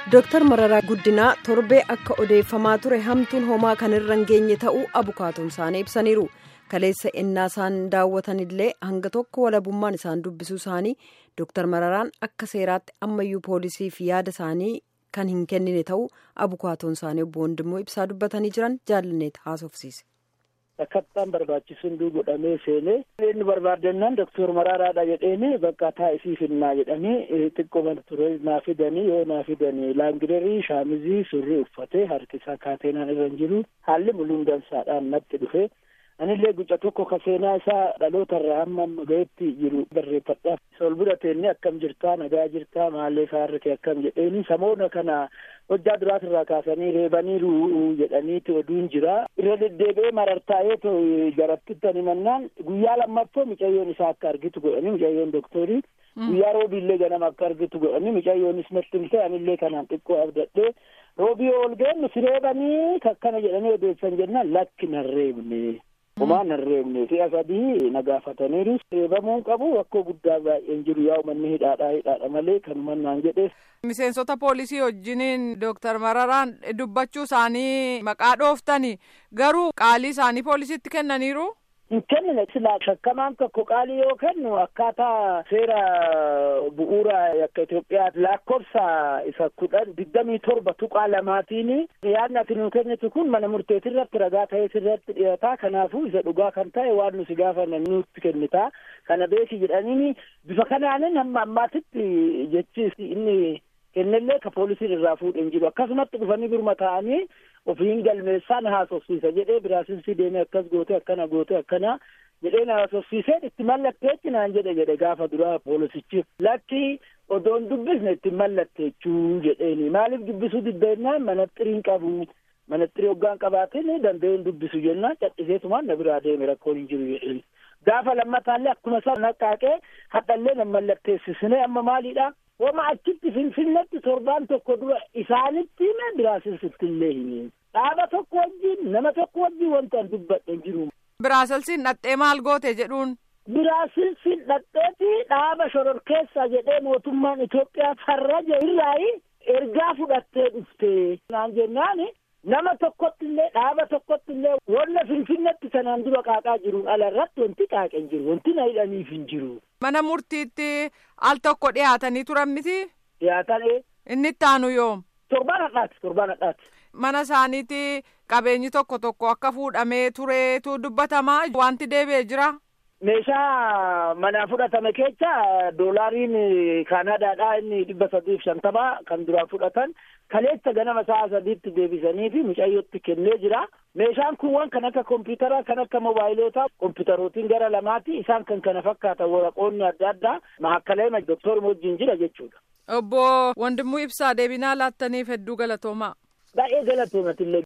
Dooktar Mararaa Guddinaa torbee akka odeeffamaa ture hamtuun homaa kan irra hin geenye ta'uu abukaatoon isaanii ibsaniiru. Kaleessa ennaa isaan daawwatanillee hanga tokko walabummaan isaan dubbisuu isaanii Dooktar Mararaan akka seeraatti ammayyuu poolisiif yaada isaanii kan hin kennine ta'uu abukaatoon isaanii obbo Wandimmoo ibsaa dubbatanii jiran jaalanneet haasofsiise. Akkattaan barbaachisuun godhamee seenee inni barbaadannaan doktor Maraaraadha jedheeni bakka taa'isii finnaa jedhanii xiqqoo ture naa fidanii yoo naa fidanii laangidarii shaamizii surrii uffatee harki isaa kaateenaan irra hin jiru haalli muluun dansaadhaan natti dhufe anillee guca tokko ka seenaa isaa dhaloota irraa hamma amma gahetti jiru barreeffadhaaf sol bira teenne akkam jirtaa nagaa jirtaa maallee saarrate akkam jedheeni samoona kana hojjaa duraat irraa kaasanii reebaniiru jedhaniiti oduun jira irra deddeebi'ee marartaa'ee jarattittani mannaan guyyaa lammaffoo micayyoon isaa akka argitu godhanii micayyoon doktorii guyyaa roobiillee ganama akka argitu godhanii micayyoonis natti himte anillee kanaan xiqqoo abdadhee roobii ol geennu si reebanii kakkana jedhanii odeessan jennaan lakki nan reebne homaa nan reebne si'a sadii na gaafataniiru reebamuun qabu rakkoo guddaa baay'een jiru yaa uummanni hidhaadhaa hidhaadha malee kanuman naan jedhe. Miseensota poolisii wajjiniin Dooktar Mararaan dubbachuu isaanii maqaa dhooftani garuu qaalii isaanii poolisiitti kennaniiru. hin kennine silaa shakkamaan tokko qaalii yoo kennu akkaataa seera bu'uura akka Itoophiyaatti lakkoofsa isa kudhan digdamii torba tuqaa lamaatiin yaadni ati nu kennitu kun mana murteetii irratti ragaa ta'ee sirratti dhiyaata kanaafuu isa dhugaa kan ta'e waan nusi gaafanne nutti kennita kana beeki jedhaniini bifa kanaanin hamma ammaatitti jechi inni kennellee ka poolisiin irraa fuudhen jiru akkasumatti dhufanii birma ta'anii ofiin galmeessaan haasofsiisa jedhee biraasinsi deemee akkas goote akkana goote akkana jedhee na haasofsiiseen itti mallatteetti naan jedhe jedhe gaafa duraa poolisichi lakki odoon dubbisne itti mallatteechuu jedheeni maaliif dubbisuu diddeennaan manaxxiriin qabu manaxxirii hoggaan qabaatiin danda'een dubbisu jennaan cadhiseetumaan na biraa deeme rakkoon hin jiru jedheeni gaafa lammataallee akkuma isaa naqaaqee hadhallee na mallatteessisne amma maaliidha wama achitti finfinnetti torbaan tokko dura isaanitti hime biraasilsitti illee hime dhaaba tokko wajjin nama tokko wajjin wanta an dubbadhe hin jiru. Biraasilsiin dhaxxee maal goote jedhuun. Biraasilsiin dhaxxeeti dhaaba shororkeessa jedhee mootummaan Itoophiyaa farraja irraayi ergaa fudhattee dhufte naan jennaani nama tokkotti illee dhaaba tokkotti illee wanna finfinnetti sanaan dura qaaqaa jiruun ala irratti wanti qaaqe hin jiru wanti na hidhaniif hin jiru. Mana murtiitti al tokko dhiyaatanii turan miti. Dhiyaatan Inni itti aanu yoom. Torbaan hadhaati torbaan hadhaati. Mana isaaniitti qabeenyi tokko tokko akka fuudhamee tureetu dubbatamaa wanti deebi'ee jira. Meeshaa manaa fudhatame keessa doolaariin Kaanaadaadhaa inni dhibba sadiif shantamaa kan duraan fudhatan kaleessa ganama sa'a sadiitti deebisanii fi mucayyootti kennee jira. Meeshaan kun waan kan akka kompiitaraa kan akka mobaayilootaa kompiitarootiin gara lamaati isaan kan kana fakkaatan waraqoonni adda addaa mahakkalee doktor wajjin jira jechuudha. Obbo Wandimuu Ibsaa deebinaa laattaniif hedduu galatoomaa. Baay'ee galatoomatillee